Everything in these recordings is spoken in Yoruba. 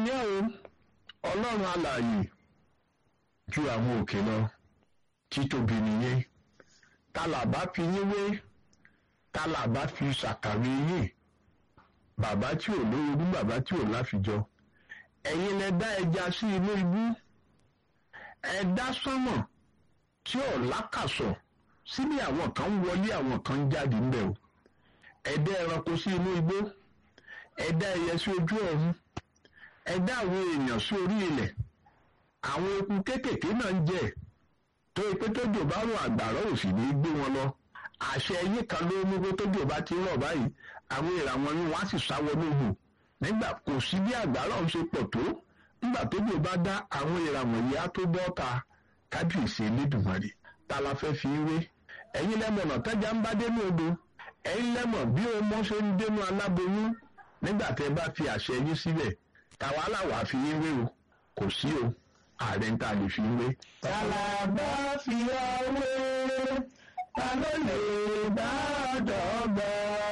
yẹ́ o ọlọ́run alààyè ju àwọn òkè lọ títóbi nìyẹn tálàbá fi yín wé tálàbá fi ṣàkàwé yín bàbá tí ò lórogún bàbá tí ò láfijọ ẹ̀yin lẹ dá ẹja sí inú ibú ẹ dá sánmọ̀ tí ò lákàsọ̀ síbi àwọn kan ń wọlé àwọn kan ń jáde ńbẹ̀ o ẹ dá ẹranko sí inú igbó ẹ dá ẹyẹ sí ojú ọ̀run ẹ dá àwọn èèyàn sí orí ilẹ̀ àwọn eku kéékèèké náà ń jẹ tó ipé tójò bá rùn àgbàrá ò sì ní í gbé wọn lọ àṣẹ ẹyẹ kan ló mú pé tójò bá ti rọ̀ báyìí àwọn ìràwọ̀ yín wọ́n á sì sáwọ́ lóhù nígbà kò sí bí àgbàrá ọ̀hún ṣe pọ̀ tó nígbà tójò bá dá àwọn ìràwọ̀ yìí á tó bọ́ ta kábíyèsí elédùnmarè ta la fẹ́ fi wé ẹ̀yin lẹ́mọ̀nà tẹ́jà ń bá dénú odò ẹ̀yin lẹ́mọ̀ bí ọmọ ṣe ń dénú aláboyún nígbà tẹ́ bá fi àṣẹ yín sílẹ̀ tàwa làwà fi yín wé o kò sí o ààrẹ ń tà lè fi wé. tàlàbà fi ọwé ta ló lè bá dọ́gba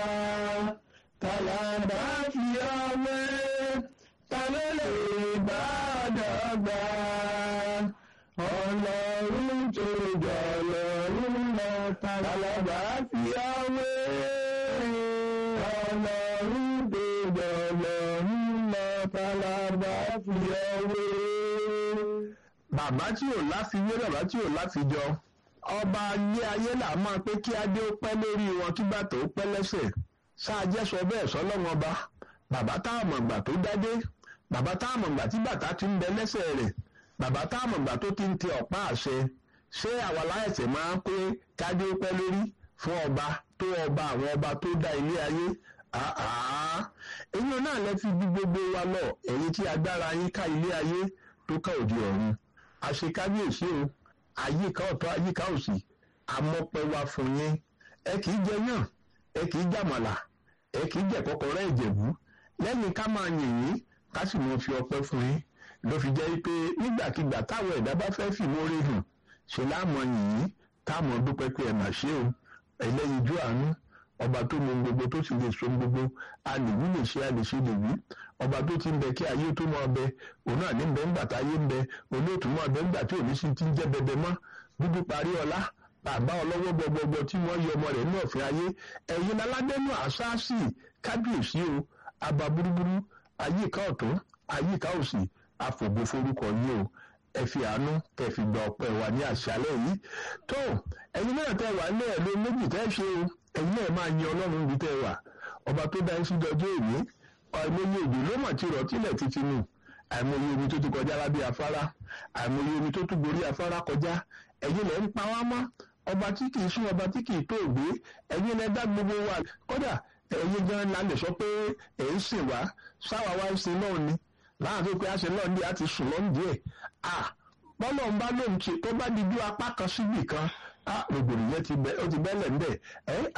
tàlàbà fi ọwé ta ló lè bá dọ́gba ọlọ́run tó jọ lọ́run lọ tàlàbà fi ọwé ọlọ́run tó jọ lọ́run lọ tàlàbà fi ọwé bàbá tí ò láfiwé bàbá tí ò láfijọ ọba ayé ayé là máa pé kí adé ó pẹ́ lórí wọn kí bàtà ó pẹ́ lẹ́sẹ̀ ṣáàjẹ́ sọ bẹ́ẹ̀ sọ́lọ́wọ́n ọba bàbá táwọn ọ̀gbà tó dádé bàbá táwọn ọ̀gbà tí bàtà ti ń bẹ lẹ́sẹ̀ rẹ̀ bàbá táwọn ọ̀gbà tó ti ń tẹ ọ̀pá àṣẹ ṣé àwa láìsẹ̀ máa ń pé kádé ó pẹ́ lórí fún ọba tó ọba àwọn ọba tó dá ilé ayé èyí náà lẹ fi bí gbogbo wa lọ ẹ̀yin tí agbára yín ká ilé ayé tó ká òde ọ̀run àṣekábíyèsí o àyíká ọ̀tọ̀ àyíká òsì àmọ́pẹ́ wa fún yín ẹ kì í jẹ yàn ẹ kì í jàmàlà ẹ kì í jẹ kọ́kọ́rọ́ ìjẹ̀bú lẹ́yìn ká máa yìn yín ká sì mọ fi ọpẹ́ fún yín ló fi jẹ́ pé nígbàkigbà táwọn ẹ̀dá bá fẹ́ fìmórí hàn ṣe láàmọ̀ yìn yín táwọn dúpẹ́ pé ẹ mà ṣe o ẹlẹ́yinjú àánú ọba tó mọ gbogbo tó sì lè so gbogbo alèwí lè ṣe àlèṣe lèwí ọba tó ti ń bẹ kí ayé tó máa bẹ òun náà ní bẹ ńgbà táyé ń bẹ òun yóò tún máa bẹ ńgbà tí òní sì ti ń jẹ bẹbẹ mọ́ dúdú parí ọlá bàbá ọlọ́wọ́ gbọgbọgbọ tí wọ́n yọ ọmọ rẹ̀ ní ọ̀fìn ayé ẹ̀yin aládẹ́nu àṣáàṣì kábíyèsí o àbá burúburú àyíká ọ̀tún àyíká òsì àfògbò forúkọ yìí o ẹ fi àánú tẹ fi gba ọpẹ́ wa ní àṣálẹ́ yìí tó ẹ̀yin náà tẹ wà ní ẹ̀lú méjì tẹ́ ṣe o ẹ̀yin náà máa yin ọlọ́run ibi tẹ́ wà ọba tó dá sí dọjọ́ èmi àìmọye òjò ló mà ti rọ̀ tílẹ̀ títí nù àìmọye omi tó ti kọjá lábẹ́ afárá àìmọye omi tó tún gorí afárá kọjá ẹ̀yin lẹ́ ń pa wá mọ́ ọba tí kì í sún ọba tí kì í tó ògbé ẹ̀yin lẹ́ dá gbogbo wa kódà ẹ̀yin gan la lè sọ pé ẹ̀ ń sìn wá sáwa wá ń sin náà ni láàrin pé àṣẹ náà ní àti sùn lọ́n díẹ̀ ah bọ́lọ̀ ń bá lóun ṣe tó bá di ju apá kan síbì kan ah rògbòdìyẹ ti bẹ́lẹ̀ ń bẹ̀ ẹ́